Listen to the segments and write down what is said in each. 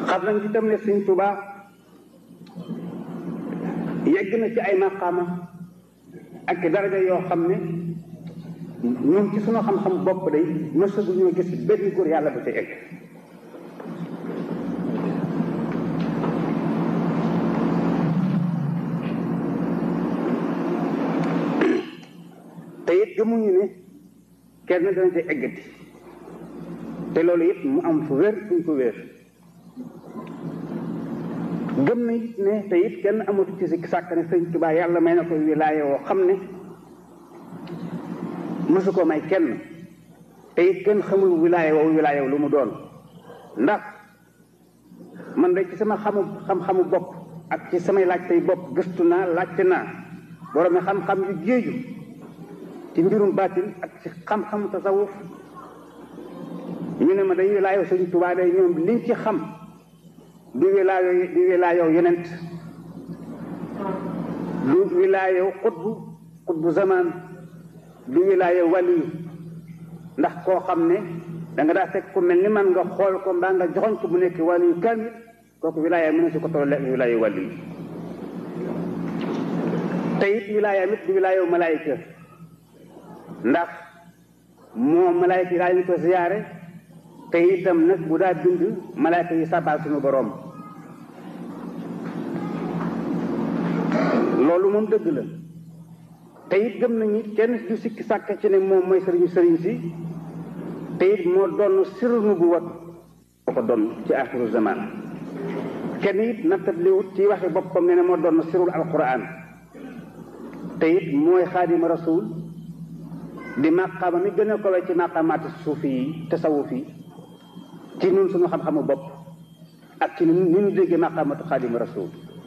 xam nañ itam ne Sëñ Tuubaa yegg na ci ay maqaama ak daraja yoo xam ne ñun ci sunu xam-xam bopp day mësagu ñoo gis benn góor yàlla bu ci egg te it gëmuñu ne kenn dana ci eggati te loolu it mu am fu wér fuñ ko wér gëm na it ne te it kenn amatu ci si sàkk ne sëñ Tuubaa yàlla may na ko wilaaya woo xam ne mësu ko may kenn te it kenn xamul wilaaya woowu wilaaya lu mu doon ndax man de ci sama xamu xam-xamu bopp ak ci samay laajtey bopp gëstu naa laajte naa borom xam-xam yu géeju ci mbirum baatin ak ci xam-xamu tasawuf ñu ne ma day wilaaya sëñ Tuubaa day ñoom liñ ci xam du wilaaya du wilaaya yonent du wilaaya xutbu xutbu zaman du wilaaya waliyu ndax koo xam ne da nga daa fekk ku mel ni man nga xool ko mbaa nga joxoñ ko bu nekk waliyu kamil kooku wilaaya mën na si ko toll wilaaya waliyu te it wilaaya mit du wilaaya malaayika ndax moo malaayika yi daa ñu ko ziyaare te itam nag bu daa bind malaayika yi sabal suñu boroom loolu moom dëgg la te it gëm nañu kenn du sikki sàkk ci ne moom mooy sëriñu sëriñ si te it moo doon sirru nu bu wat moo ko doon ci axiru zaman kenn it nattabliwut ci waxe boppam ne ne moo doon sirul alquran te it mooy xaadima rasul di màqaama mi gën a kowe ci màqaamaati suufi yi tasawuf yi ci nun suñu xam-xamu bopp ak ci ni ñu déggee màqaamatu xaadima rasul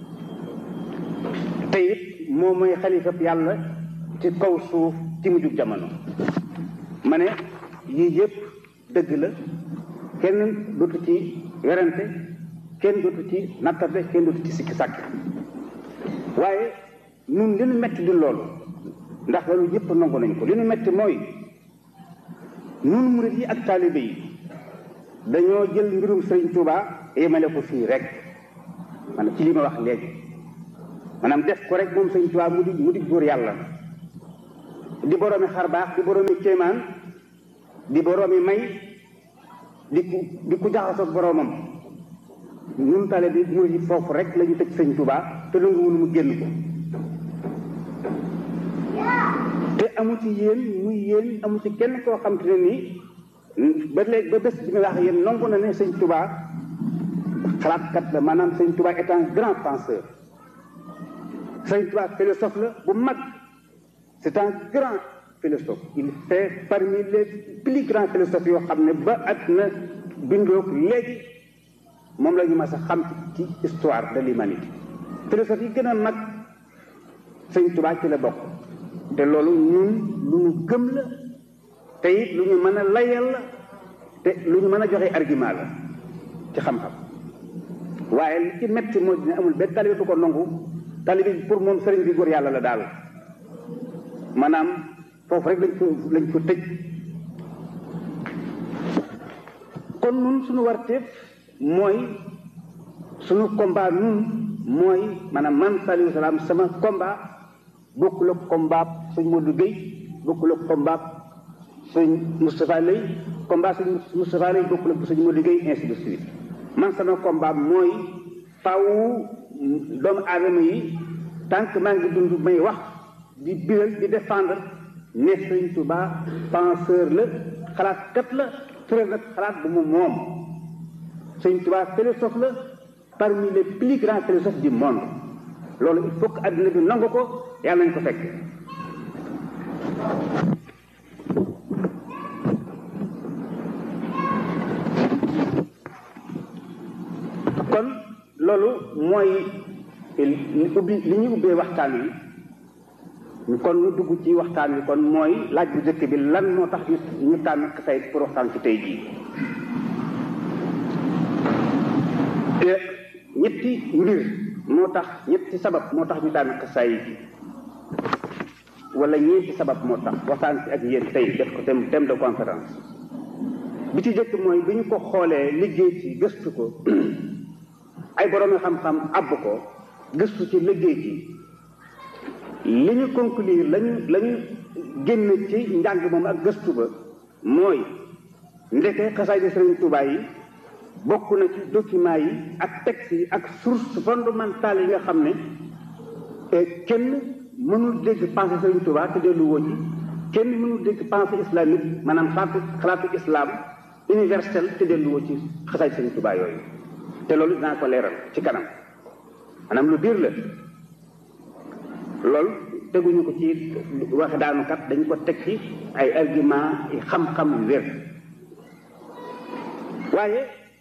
te it moom mooy xalifab yàlla ci kaw suuf ci mujjug jamono ma ne yii yëpp dëgg la kenn dootu ci werante kenn dootu ci nattable kenn dootu ci sikki sàkk waaye nun li nu metti di loolu ndax loolu yëpp nangu nañ ko li nu metti mooy nun murit yi ak taalibe yi dañoo jël mbirum sëriñ Tuubaa yemale ko fii rek maanaam ci li ma wax léegi maanaam def ko rek moom sëriñ Tuubaa mu di mu di góor yàlla di boroomi xar baax di boroomi kéemaan di boroomi may di ku di ku jaxasoog boroomam ñun tale bi murit yi foofu rek la ñu tëj sëriñ Tuubaa te nangu wunu mu génn ko te amu ci yéen muy yéen amu ci kenn koo xam te ne nii ba léegi ba bés bi nga wax yéen nangu na ne sëñ Touba xalaatkat la maanaam sëñ Touba est un grand penseur sëñ Touba philosophe la bu mag c'est un grand philosophe il fait parmi les plus grands philosophes yoo xam ne ba at na bindoog léegi moom la ñu mas a xam ci histoire de l'humanité philosophe yi gën a mag sëñ Touba ci la bokk te loolu ñun lu ñu gëm la te it lu ñu mën a layal la te lu ñu mën a joxe argument la ci xam-xam waaye li ci metti moo dina amul benn talibe du ko nangu talibe bi pour moom sëriñ bi góor yàlla la daal maanaam foofu rek lañ ko lañ ko tëj kon nun suñu warteef mooy suñu combat nun mooy maanaam man Saliou Salaam sama combat bokkul ak combat suñ Modou Gueye bokkul ak combat sëñ Moustapha Lay combat sëñ Moustapha Lay bokkul ak sëñ Modou Gueye ainsi de suite man sama combat mooy faw doomu aadama yi tant que maa ngi dund may wax di biral di défendre ne sëñ Touba penseur la xalaatkat la tëral nag xalaat bu mu moom sëñ Touba philosophe la parmi les plus grands philosophes du monde loolu il faut que adduna bi nangu ko yàlla nañ ko fekk kon loolu mooy li ubbi li ñu ubbee waxtaan wi kon ñu dugg ci waxtaan wi kon mooy laaj bu njëkk bi lan moo tax ñu ñu tànn xasay pour waxtaan ci tey jii ñetti mbir moo tax ñetti sabab moo tax ñu tànn xasaay yi wala ñeenti sabab moo tax waxtaan ci ak yéen tey def ko thème thème de conférence bi ci jëkk mooy bi ñu ko xoolee liggéey ci gëstu ko ay borom xam-xam àbb ko gëstu ci liggéey ci li ñu conclure lañu la ñu génn ci njàng moom ak gëstu ba mooy ndeke xasaay di Sëriñ Tuubaa yi bokk na ci document yi ak texte yi ak source fondamentale yi nga xam ne kenn mënul dégg pensée Sëriñ Tuubaa te dellu woo ci kenn mënul dégg pensée islamique maanaam xalaatu xalaatu islam universel te dellu woo ci xasaay Sëriñ Tuubaa yooyu te loolu dinaa ko leeral ci kanam maanaam lu biir la loolu teguñu ko ci waxe daanukat dañu ko teg ci ay argument yi xam-xam yu wér waaye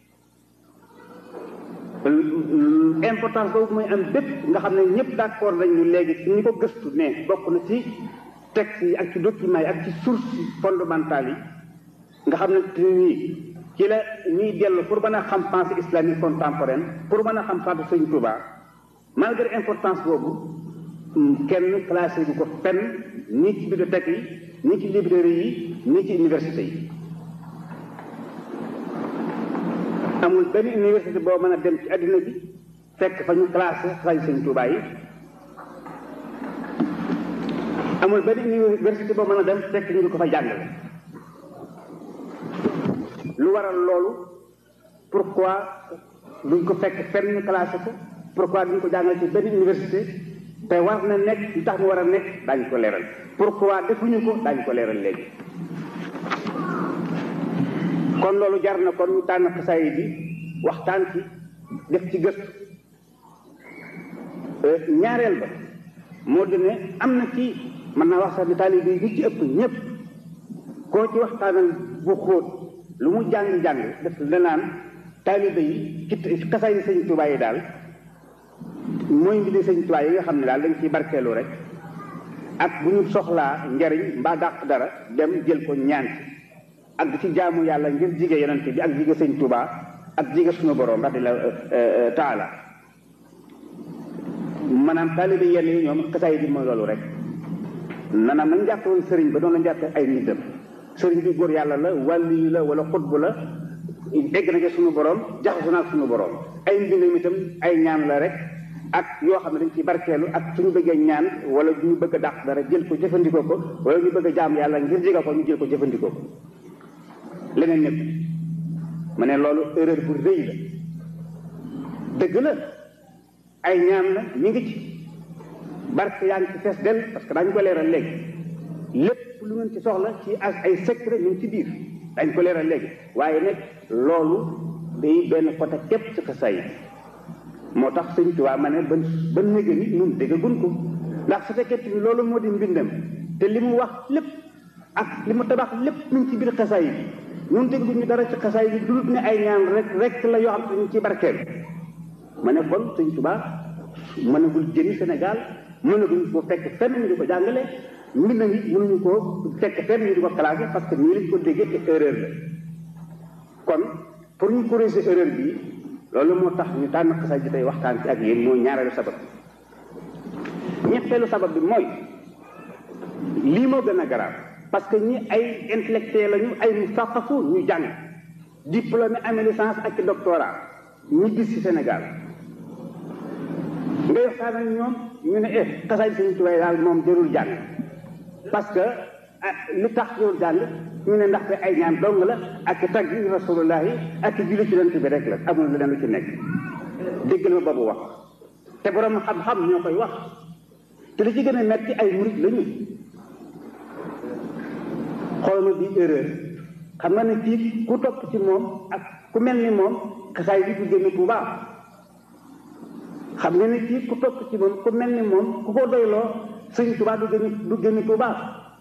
importance boobu mooy am bépp nga xam ne ñëpp d'accord nañu léegi ci ñi ko gëstu ne bokk na ci texte yi ak ci documents yi ak ci source fondamentales yi nga xam ne te nii ci la ñuy dellu pour mën a xam pensée islamique contemporaine pour mën a xam faatu Sëriñ Tuubaa malgré importance boobu kenn classé bu ko fenn nii ci bibliothèque yi nii ci librairie yi nii ci université yi amul benn université boo mën a dem ci àddina bi fekk fa ñu classé xasaay Sëriñ Tuubaa yi amul benn université boo mën a dem fekk ñu di ko fa jàngale lu waral loolu pourquoi duñ ko fekk fenn ñu classé ko pourquoi duñ ko jàngale ci benn université te war na nekk li tax mu war a nekk daañu ko leeral pourquoi defuñu ko daañu ko leeral léegi kon loolu jar na kon ñu tànn xasaay bi waxtaan ci def ci gëstu ñaareel ba moo di ne am na ci mën naa wax sax ni taalibe yi ñi ci ëpp ñëpp koo ci waxtaanal bu xóot lu mu jàng-jàng def la naan taalibe yi ci xasaay yi Sëñ Tuubaa yi daal mooy mbiri Sëñ Tuubaa yi nga xam ne daal dañ ciy barkeelu rek ak bu ñu soxlaa njariñ mbaa dàq dara dem jël ko ñaan ci ak di ci jaamu yàlla ngir jige yonent bi ak jige Sëñ Tuubaa ak jige suñu borom radiyallaahu taala maanaam taalibe yenn yi ñoom xasaay bi mooy loolu rek nanaam nañ jàppe woon sëriñ ba doon la jàppe ay nitam sëriñ bi góor yàlla la wàlli la wala xutbu la egg na ci suñu borom jaxasu na ak suñu borom ay mbindam itam ay ñaan la rek ak yoo xam ne dañ ci barkeelu ak suñu bëggee ñaan wala ñu bëgg a dàq dara jël ko jëfandikoo ko wala ñu bëgg a jaam yàlla ngir jege ko ñu jël ko jëfandikoo ko leneen ñëpp ma ne loolu erreur bu rëy la dëgg la ay ñaan la ñu ngi ci barke yaa ngi ci fees del parce que daañu ko leeral léegi lépp lu ngeen ci soxla ci as ay secret ñu ngi ci biir dañ ko leeral léegi waaye nag loolu day benn côté képp ci xasaay yi moo tax sëñ Tuubaa ma ne ba ba néega ni ñun déggagun ko ndax su fekkee ni loolu moo di mbindam te li mu wax lépp ak li mu tabax lépp ñu ngi ci biir xasaay yi ñun dégguñu dara ci xasaay yi dul ne ay ñaan rek rek la yoo xam ne ñu ci barkeel ma ne kon sëñ Tuubaa mënagul jëni Sénégal mënaguñ ko fekk fenn ñu di ko jàngale mbind mi mënuñu ko fekk fenn ñu di ko classé parce que nii lañ ko déggee te erreur la kon pour ñu corriger erreur bi loolu moo tax ñu tànn xasaay ji tey waxtaan ci ak yéen mooy ñaareelu sabab bi ñetteelu sabab bi mooy lii moo gën a garaaw parce que ñi ay intellectuel lañu ay mustaqafu ñu jàng diplômé amee licence ak ci doctorat ñu gis ci Sénégal ngay waxtaan ak ñoom ñu ne eh xasaay Sëñ Tuubaa daal moom jërul jàng parce que li tax jërul jàng ñu ne ndaxte ay ñaan dong la ak tagg rasulullahi ak julli ci yonent bi rek la amul leneen lu ci nekk déggal ma boobu wax te borom xam-xam ñoo koy wax te li ci gën a metti ay murit lañu xool ma bii erreur xam nga ne kii ku topp ci moom ak ku mel ni moom xasaay bi du génn bu baax xam nga ne kii ku topp ci moom ku mel ni moom ku ko doyloo Sëñ Tuubaa du génn du génn bu baax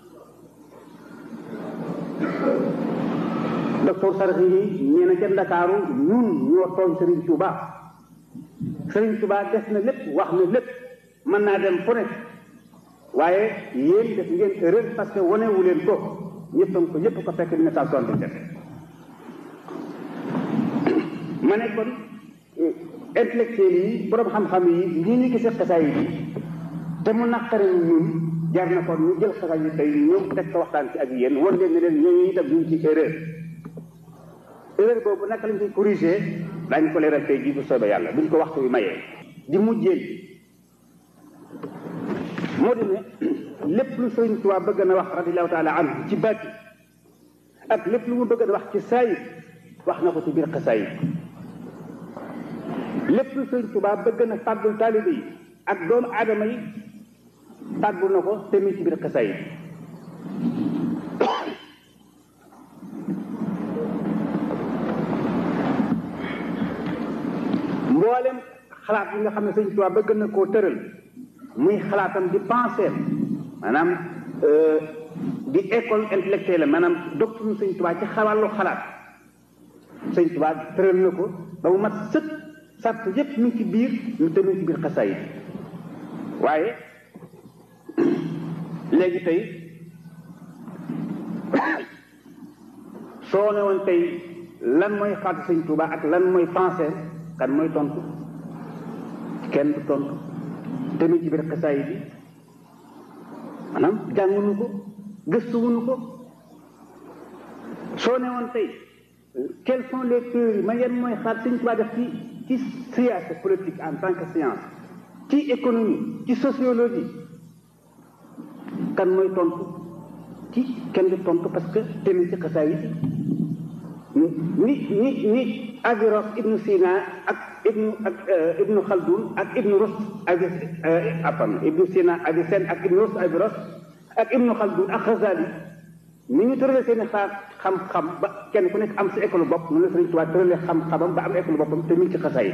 docteur Sarxi yi nee na ca Ndakaaru ñun ñoo tooñ Sëriñ Tuubaa Sëriñ Tuubaa def na lépp wax na lépp mën naa dem fu nekk waaye yéen def ngeen erreur parce que wane wu leen ko ñëpp ko ñëpp ko fekk dina saa soixante dix ma ne kon intellectuel yi borom xam-xam yi ñii ñu gisee xasaay yi te mu naqare ñun jar na kon ñu jël xasaay yi tey ñëw teg ko waxtaan ci ak yéen wan leen ne leen ñooñu itam ñu ngi ci erreur erreur boobu naka lañ koy corriger daañu ko leeral tey jii bu soobee yàlla buñ ko waxtu bi mayee di mujjee moo di ne lépp lu Sëriñ Tuubaa bëgg na wax radiyallahu taala anhu ci baati ak lépp lu mu bëgg na wax ci saayir wax na ko ci biir xasaayid lépp lu Sëriñ Tuubaa bëgg na fàggul taalibe yi ak doomu aadama yi fàggu na ko te mi ci biir xasaayid mboolem xalaat yi nga xam ne Sëriñ Tuubaa bëgg na koo tëral muy xalaatam di penser maanaam di école intellectuelle maanaam doctrine Sëriñ Tuubaa ci xawàllu xalaat Sëriñ Tuubaa tëral na ko ba mu mat sëkk sart yépp mi ngi ci biir ñu demee ci biir xasaayid waaye léegi tey soo ne woon tey lan mooy xalaatu Sëriñ Tuubaa ak lan mooy penser kan mooy tontu kenn du tontu demee ci biir xasaayid bi maanaam jànguñu ko gëstuwuñu ko soo ne woon tey quelles sont les théories ma yan mooy xalaat Sëriñ Tuubaa def ci ci science politique en tant que science ci économie ci sociologie kan mooy tontu ci kenn du tontu parce que demee ci xasaayid ni ni ni Averroès ibnu Sina ak ibnu ak ibnu Khaldun ak ibnu Rus Avi apam ibnu Sina Avicenne ak ibnu Rus Averroès ak ibnu Khaldun ak Ghazali ni ñu tëralee seen i xaar xam-xam ba kenn ku nekk am sa école bopp noonu la Sëriñ Tuubaa tëralee xam-xamam ba am école boppam te mi ngi ci xasaayid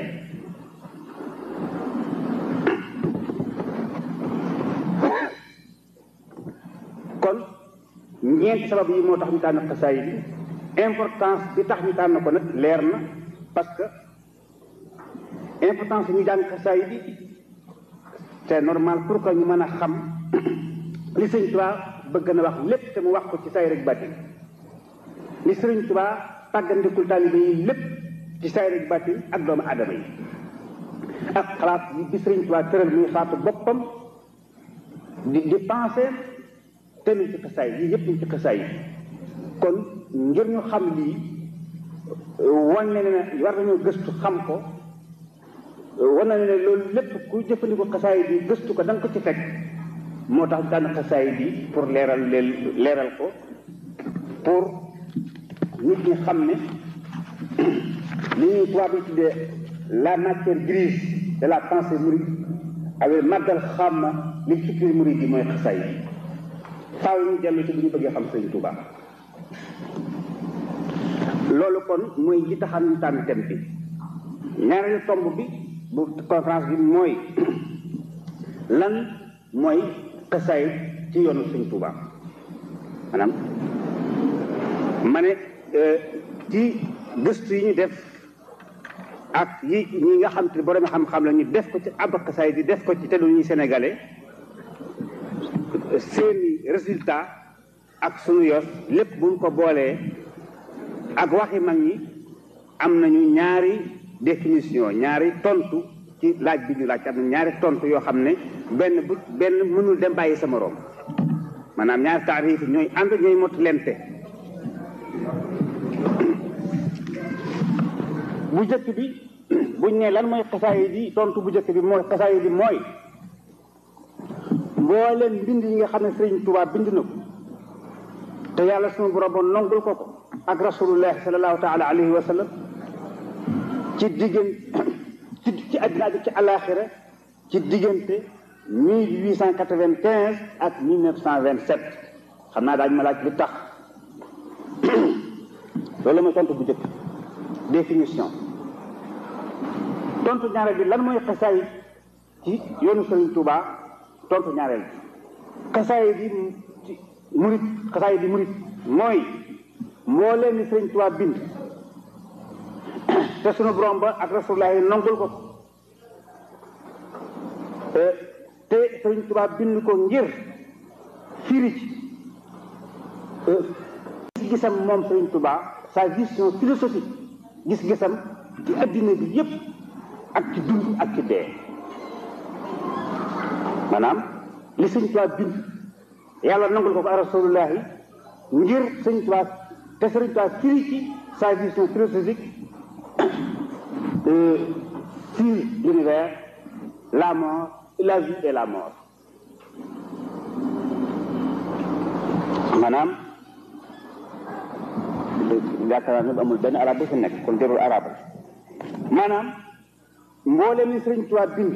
kon ñeenti sabab yi moo tax ñu tànn xasaayid yi importance bi tax ñu tànn ko nag leer na parce que importance ñu jàng xasaayid yi c'est normal pour que ñu mën a xam li Sëriñ Tuubaa bëgg na wax lépp te mu wax ko ci say rek bàtti li Sëriñ Tuubaa tàggandikul taalibe yi lépp ci say rek bàtti ak doomu aadama yi ak xalaat yi bi Sëriñ Tuubaa tëral muy xalaatu boppam di di penser te mi ci xasaay yi yëpp ñu ci xasaay yi kon ngir ñu xam lii wan ne ne war nañoo gëstu xam ko wan na ne loolu lépp ku jëfandikoo xasaay bi gëstu ko da nga ko ci fekk moo tax daan xasaay bi pour leeral leen leeral ko pour nit ñi xam ne li ñuy tubaab yi tuddee la matière grise de la pensée mouride avec màggal xam na li fikri mouride yi mooy xasaay yi faaw ñu dellu ci bu ñu bëggee xam Sëriñ Tuubaa loolu kon mooy li taxam ñu tànn thème bi ñaareelu tomb bi bu conférence bi mooy lan mooy xasaayid ci yoonu Sëriñ Tuubaa maanaam ma ne ci gëstu yi ñu def ak yi ñi nga xam te borom xam-xam la ñu def ko ci ab xasaayid yi def ko ci te lu ñuy sénégalais seeni résultat ak sunu yos lépp buñ ko boolee ak waxi mag ñi am nañu ñaari définition ñaari tontu ci laaj bi ñu laaj am na ñaari tontu yoo xam ne benn bu benn mënul dem bàyyi sa moroom maanaam ñaari taarif ñooy ànd ñooy mot lente bu jëkk bi buñ ne lan mooy xasaayid yi tontu bu jëkk bi mooy xasaayid yi mooy mbooleem mbind yi nga xam ne Sëriñ Tuubaa bind na ko te yàlla sunu borom nongul ko ko ak rasulullah sallallahu taala alayhi wa sallam ci diggante ci ci àddina ak ci alaxira ci diggante mille huit cent quatre-vingt-quinze ak mille neuf cent vingt-sept xam naa daañu ma laaj li tax loolu mooy tontu bu njëkk définition tontu ñaareel bi lan mooy xasaayid ci yoonu Sëriñ Tuubaa tontu ñaareel bi xasaayid yi murit xasaayid yi murit mooy moo leen ni Sëriñ Tuubaa bind te sunu borom ba ak rasulullah yi nongul ko te Sëriñ Tuubaa bind ko ngir firi ci gis-gisam moom Sëriñ Tuubaa sa vision philosophique gis-gisam ci addina bi yépp ak ci dund ak ci dee maanaam li Sëriñ Tuubaa bind yàlla nangul ko ko ak rasulullah yi ngir Sëriñ Tuubaa te Sëriñ Tuubaa firi ci sa vision philosophique euh, sur l'univers la mort la vie et la mort maanaam yaakaar naa ne amul benn arab bu fi nekk kon jarul arab maanaam mboolem ni Sëriñ Tuubaa bind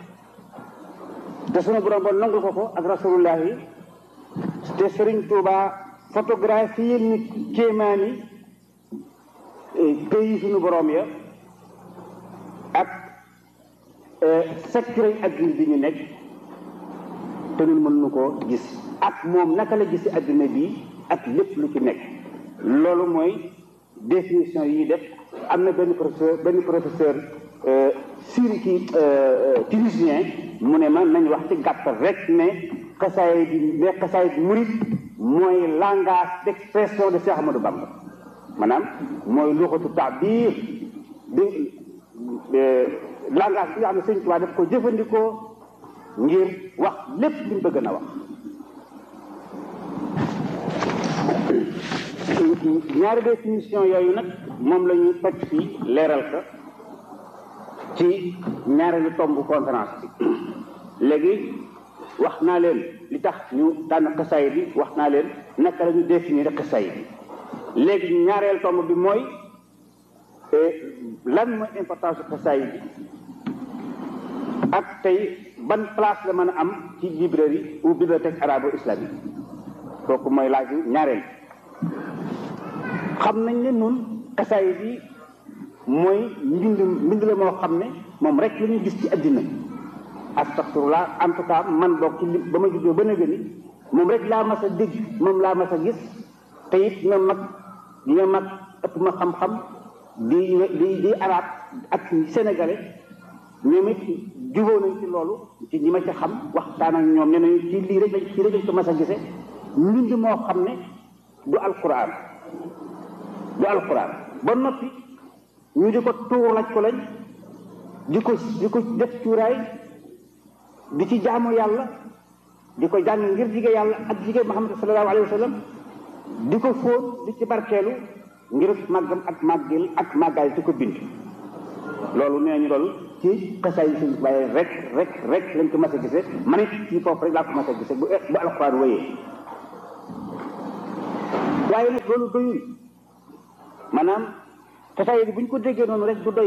te sunu borom ba nangul ko ko ak rasulullah yi te Sëriñ Tuubaa photographie ni kéemaani pays sunu borom ya ak secret adduna bi ñu nekk te ñun mën nu koo gis ak moom naka la gisi adduna bi ak lépp lu ci nekk loolu mooy définition yi def am na benn professeur benn professeur siri ki tunisien mu ne ma nañ wax ci gàttal rek ne xasaay bi ne xasaay bi murid mooy langage d'expression de Cheikh Ahmadou Bamba maanaam mooy luxatu taabir bi langage bi nga xam ne Sëñ Tuubaa daf ko jëfandikoo ngir wax lépp li mu bëgg na wax ñaari définition yooyu nag moom la ñu toj fii leeral ko ci ñaareelu tomb conférence bi léegi wax naa leen li tax ñu tànn xasaay bi wax naa leen naka la ñu définir xasaay bi léegi ñaareel tomb bi mooy lan mooy importance su xasaay bi ak tey ban place la mën a am ci librairie ou bibliothèque arabo islamique kooku mooy laaj ñaareel xam nañ ne nun xasaay bi mooy mbind mbind la moo xam ne moom rek la ñuy gis ci addina astaxfirullah en tout cas man boog ci li ba ma juddoo ba nëgë ni moom rek laa mas a dégg moom laa mas a gis te it ñoom mag ñoom mag ëpp ma xam-xam di di di arab ak sénégalais ñoom it jubóo nañ ci loolu ci ñi ma ci xam waxtaan ak ñoom ne nañu ci lii rek lañ ci rek lañ ko mas a gise mbind moo xam ne du alquran du alquran ba noppi ñu di ko tuur laj ko lañ di ko di ko def cuuraay di ci jaamu yàlla di ko jàng ngir jige yàlla ak jige Muhammad sallallahu alayhi wa sallam di ko fóon di ci barkeelu ngir màggam ak màggil ak màggaay di ko bind loolu nee ñu loolu ci xasaay yi suñ waaye rek rek rek lañ ko mas a gisee man it ci foofu rek laa ko mas a gisee bu bu alxuraan wéyee waaye nag loolu doyul maanaam xasaay yi bu ñu ko déggee noonu rek du doy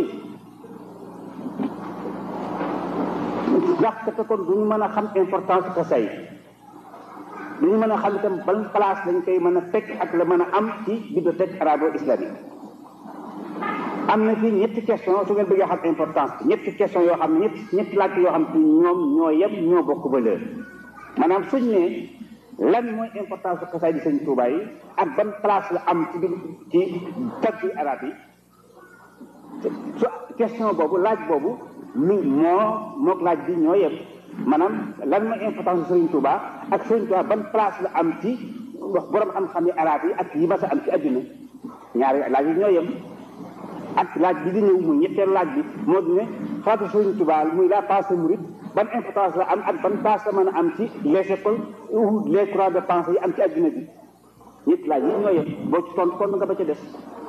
ndax te kon du ñu mën a xam importance xasaay yi du ñu mën a xam itam ban place lañ koy mën a fekk ak la mën a am ci bibliothèque arabo islamique am na fi ñetti question su ngeen bëggee xam importance bi ñetti question yoo xam ne ñetti ñetti laaj yoo xam ne ñoom ñoo yem ñoo bokk valeur maanaam suñ ne lan mooy importance su xasaay di sëñ Tuubaa yi ak ban place la am ci ci taggi arab yi su question boobu laaj boobu mi moo mook laaj bi ñoo yem maanaam lan mooy importance su sëñ Tuubaa ak sëñ Tuubaa ban place la am ci wax borom xam-xam yi arab yi ak yi mas a am ci adduna ñaari laaj yi ñoo yem ak laaj bi di ñëw muy ñetteelu laaj bi moo di ne xalaatu Sëriñ Tuubaa muy la pensée mouride ban importance la am ak ban place la mën a am ci les écoles ou les courants de pensée yi am ci adduna bi ñetti laaj yi ñoo yem boo ci tontu kon nga ba ca des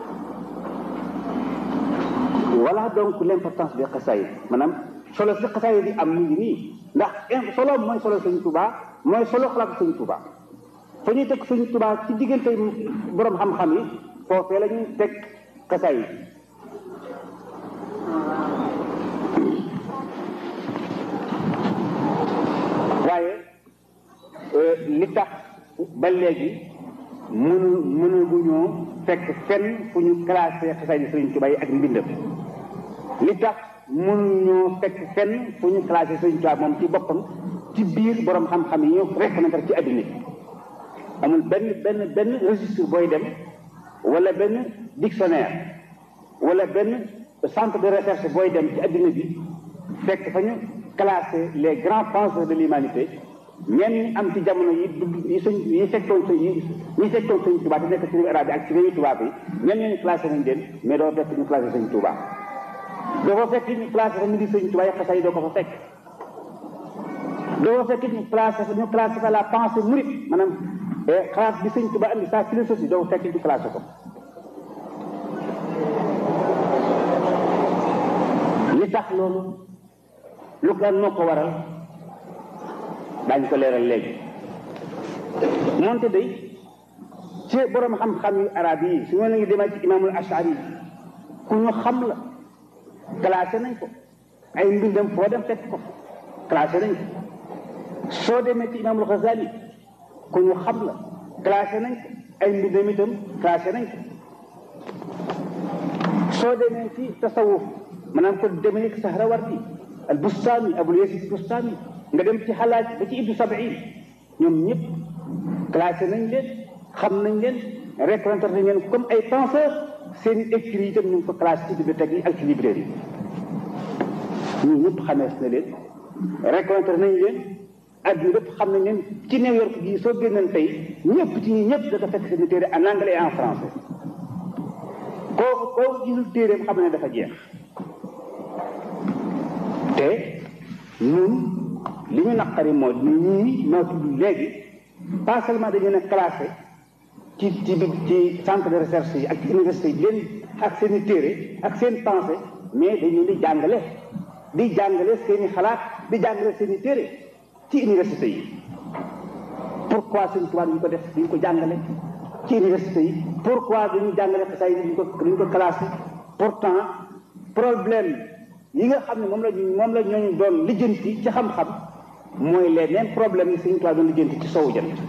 voilà donc l' importance des xasaayid maanaam solo si xasaayid yi am mu ngi nii ndax solo mooy solo Sëriñ Tuubaa mooy solo xalaatu Sëriñ Tuubaa fa ñuy teg Sëriñ Tuubaa ci diggante borom xam-xam yi foofee la ñuy teg xasaayid waaye li tax ba léegi mënu mënaguñoo fekk fenn fu ñu classé xasaay di Sëriñ Tuubaa yi ak mbindam li tax mënuñoo fekk fenn fu ñu classé Sëriñ Tuubaa moom ci boppam ci biir borom xam-xam yi ñu reconnaître ci adduna bi amul benn benn benn registre booy dem wala benn dictionnaire wala benn centre de recherche booy dem ci adduna bi fekk fa ñu classé les grands penseurs de l'humanité ñenn ñi am ci jamono yi yi suñ yi fekkoon sa yi ñi fekkoon sëñ Tuubaa te nekk ci réew arabe bi ak ci réewu tubaab yi ñenn ñooñu classé nañ leen mais doo fekk ñu classé sëñ Tuubaa doo fa fekk ñu classé fa ñu di sëñ Tuubaa yi xasaay doo ko fa fekk doo fa fekk ñu classé fa ñu classé fa la pensée mouride maanaam xalaat bi sëñ Tuubaa andi sa philosophie doo fekk ñu classé ko li tax loolu lu ko noo ko waral daañu ko leeral léegi moonte day ci borom xam-xam yu arab yi su ma la ngi demee ci imaamul ashari ku ñu xam la classé nañ ko ay mbindam foo dem fekk ko classé nañ ko soo demee ci imaamul Xazali ku ñu xam la classé nañ ko ay mbindam itam classé nañ ko soo demee ci tasawuf maanaam ko demee ci Sahrawardi al Bustami Abul Yasid Bustami nga dem ci xalaat ba ci Ibnu Sabiin ñoom ñëpp classé nañ leen xam nañ leen reconnaître nañ leen comme ay penseurs seen écrits yi itam ñu ngi ko classé ci bibliothèque yi ak ci librairie yi ñun ñëpp xamees na leen reconnaître nañ leen adduna lépp xam nañ leen ci New York gii soo génnoon tey ñëpp ci ñi ñëpp dafa fekk seen téere en anglais et en français kooku kooku gisul téereem xam ne dafa jeex te ñun li ñu naqari moo di ñii noo tudd léegi pas seulement dañu ne classé ci ci ci centre de recherche yi ak ci université yi leen ak seen i téere ak seen pensée mais dañu di jàngale di jàngale seen i xalaat di jàngale seen i téere ci université yi pourquoi seen tubaab ñu ko def duñ ko jàngale ci université yi pourquoi duñu jàngale xasaay yi duñ ko duñ ko classé pourtant problème yi nga xam ne moom la moom la ñooñu doon lijjanti ci xam-xam mooy les mêmes problèmes yi seen tubaab doon lijjanti ci sowu jant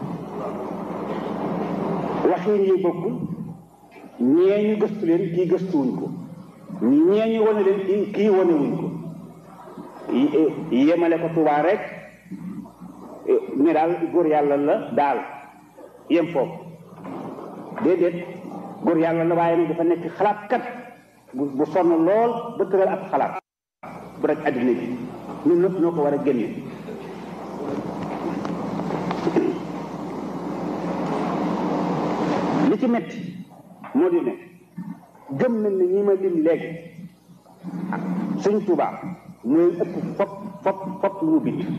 waxin yi bokkul ñee ñu gëstu leen kii gëstuwuñ ko ñee ñu wane leen kii kii wane wuñ ko yemale ko Tuubaa rek ne daal góor yàlla la daal yem foofu déedéet góor yàlla la waaye nag dafa nekk xalaatkat bu bu sonn lool ba tëral ab xalaat bu rek addina bi ñun nëpp noo ko war a génne li ci metti moo di ne gëm nañ ne ñi ma lim léegi Sëñ Tuubaa mooy ëpp fop fop fop lu mu bind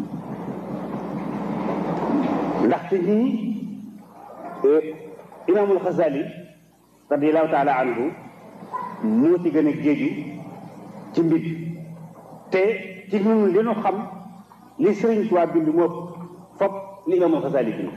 ndaxte ñii imaamul Xazali radiallahu taala anhu moo ci gën a géeju ci mbir te ci ñun li nu xam li Sëriñ Tuubaa bind moo fop li imaamul Xazali bind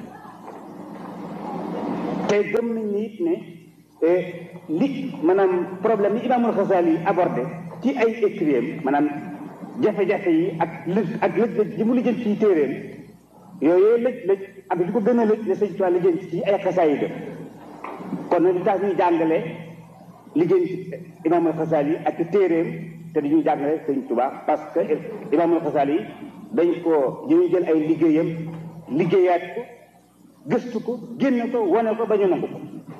te gëm nañ ni it ne li maanaam problème yi imaamul Xazali abordé ci ay écrits maanaam jafe-jafe yi ak lëj ak lëj-lëj ji mu lijjanti ci téeréem yooyu lëj-lëj ak li ko gën a lëj ne sëñ Tuubaa lijjanti ci ay xasaay yi kon nag li tax ñuy jàngale lijjanti imaamul Xazali ak ci téeréem te dañuy jàngale sëñ Tuubaa parce que imaamul Xazali dañ ko ñu jël ay liggéeyam liggéeyaat ko gëstu ko génne ko wane ko ba ñu nangu ko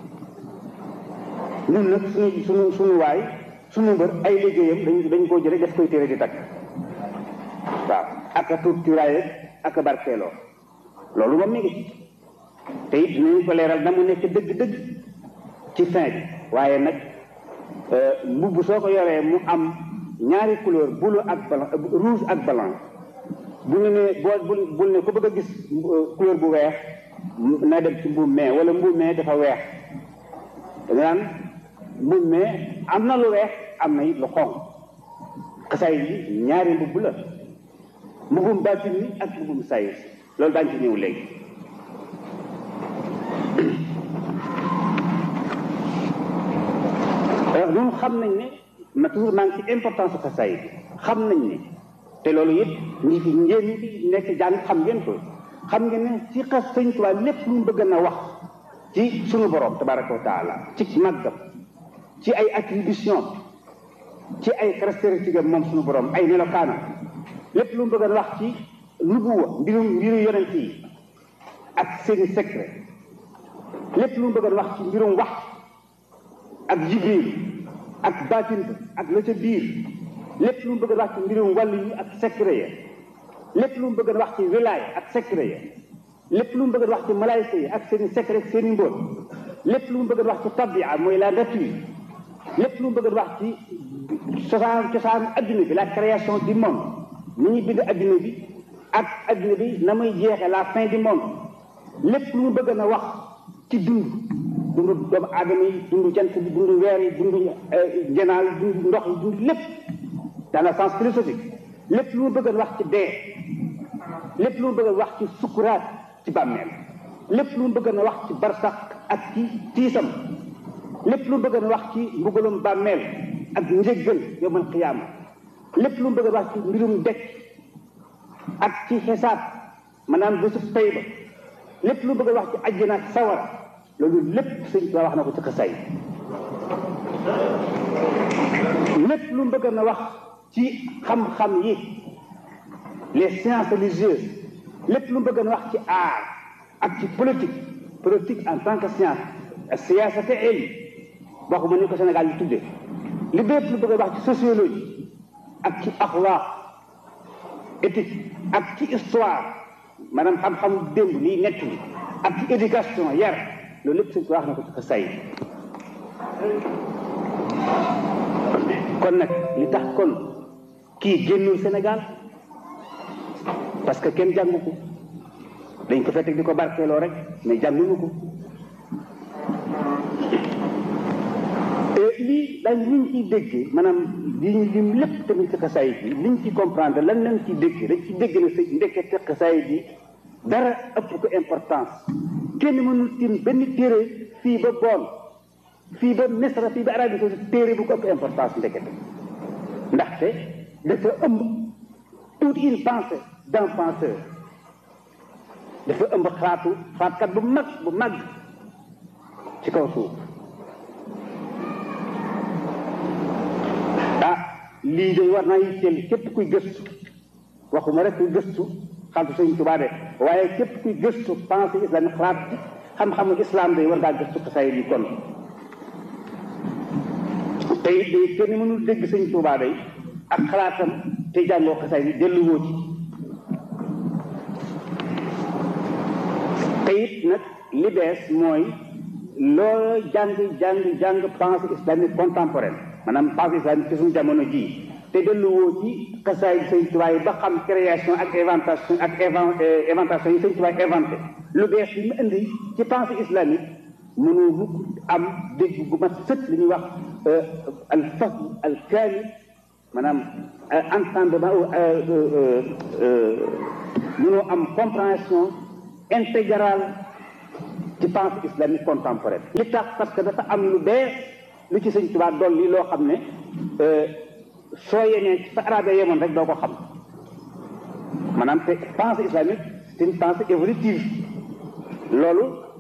ñun nag suñu suñu suñu waay suñu mbër ay liggéeyam dañ dañ koo jële def koy téere di takk waaw ak a tuut cuuraay ak a barkeeloo loolu moom mi ngi ci te it dinañu ko leeral na mu nekk dëgg-dëgg ci fin bi waaye nag mbubb soo ko yoree mu am ñaari couleur bleu ak blanc rouge ak blanc bu ñu ne boo bul bul ne ku bëgg a gis couleur bu weex na dem ci mbuum mee wala mbuum mee dafa weex da nga naan mbuum mee am na lu weex am na it lu xonq xasaay yi ñaari mbubb la mbubbum baatin ni ak mbubbum sayis loolu daañu ci ñëw léegi ñun xam nañ ne ma toujours maa ngi ci importance xasaay bi xam nañ ne te loolu it ñi fi ngeen ñi fi nekk jàng xam ngeen ko xam ngeen ne ci xas sëñ Tuubaa lépp lu mu bëgg na wax ci sunu borom tabaraka wa taala ci màggam ci ay attribution ci ay caractéristiques am moom sunu borom ay melokaanam lépp lu mu bëgg a wax ci nubuwa mbirum mbiru yonent yi ak seeni secret lépp lu mu bëgg a wax ci mbirum wax ak jibril ak baatin ak la ca biir lépp lu mu bëgg a wax ci mbirum wàllu yi ak secret ya lépp lu mu bëgg a wax ci wilaay ak secret ya lépp lu mu bëgg a wax ci malaayka yi ak seeni secret ak seeni mbóot lépp lu mu bëgg a wax ci tabia mooy la nature lépp lu mu bëgg a wax ci cosaan cosaan adduna bi la création du monde ni ñuy bind adduna bi ak adduna bi na muy jeexe la fin du monde lépp lu mu bëgg na wax ci dund dundu doomu aadama yi dundu jant bi dundu weer yi dundu njanaaw yi dundu ndox yi dundu lépp dans le sens philosophique lépp lu mu bëggoon wax ci dee lépp lu mu bëggoon wax ci sukuraat ci bàmmeel lépp lu mu bëggoon wax ci barsax ak ci tiisam lépp lu mu bëggoon wax ci mbugalum bàmmeel ak njëggal yowmal qiyaama lépp lu mu bëggoon wax ci mbirum dekk ak ci xisaab maanaam bésu tey ba lépp lu mu bëggoon wax ci àjjana ak sawara loolu lépp sëñ Tuubaa wax na ko ci xasaay lépp lu mu bëggoon a wax ci xam-xam yi les sciences religieuses lépp lu mu bëggoon a wax ci art ak ci politique politique en tant que science siyaasa te ilm waxuma ni ko Sénégal yi tuddee li bépp lu bëgg a wax ci sociologie ak ci axlaaq éthique ak ci histoire maanaam xam-xamu démb liy nekk li ak ci éducation yar loolu lépp suñ ko wax na ko ci fa say kon nag li tax kon kii génnul Sénégal parce que kenn jàngu ko dañ ko fekk di ko barkeeloo rek mais jànguñu ko lii dañ liñ ciy déggee maanaam li ñu lim lépp tamit ci xasaayit bi liñ ci comprendre lan lañ ciy déggee dañ ci dégg ne sa ndekkete xasaayit bi dara ëpp ko importance kenn mënul tim benn téere fii ba bool fii ba Misra fii ba Arabie Saoudite téere bu ko ëpp importance ndekete ndaxte dafa ëmb toute une pensée d'un penseur dafa ëmb xalaatu xalaatkat bu mag bu mag ci kaw suuf ah lii de war naa yitteel képp kuy gëstu waxuma rek kuy gëstu xaltu sëñ Tuubaa de waaye képp kuy gëstu pensée islamique xalaat xam-xamu islam de war ngaa gëstu xasaay yi kon te it day kenn mënul dégg sëñ Tuubaa day ak xalaatam te jàngoo xasaay yi delluwoo ci te it nag li bees mooy loo jàng jàng jàng pensée islamique contemporaine maanaam pensée islamique ci suñu jamono jii te delluwoo ci xasaay yi sëñ Tuubaa yi ba xam création ak inventation ak inventation yi sëñ Tuubaa inventé lu bees li mu indi ci pensée islamique mënoo mukk am dégg gu mat sët li ñuy wax al fahm al kaamil maanaam entendement mënoo am compréhension intégrale ci pensée islamique contemporaine li tax parce que dafa am lu bees lu ci sëñ Tuubaa dolli loo xam ne soo yemee ci fa arabe yemoon rek doo ko xam maanaam te pensée islamique c'est une pensée évolutive loolu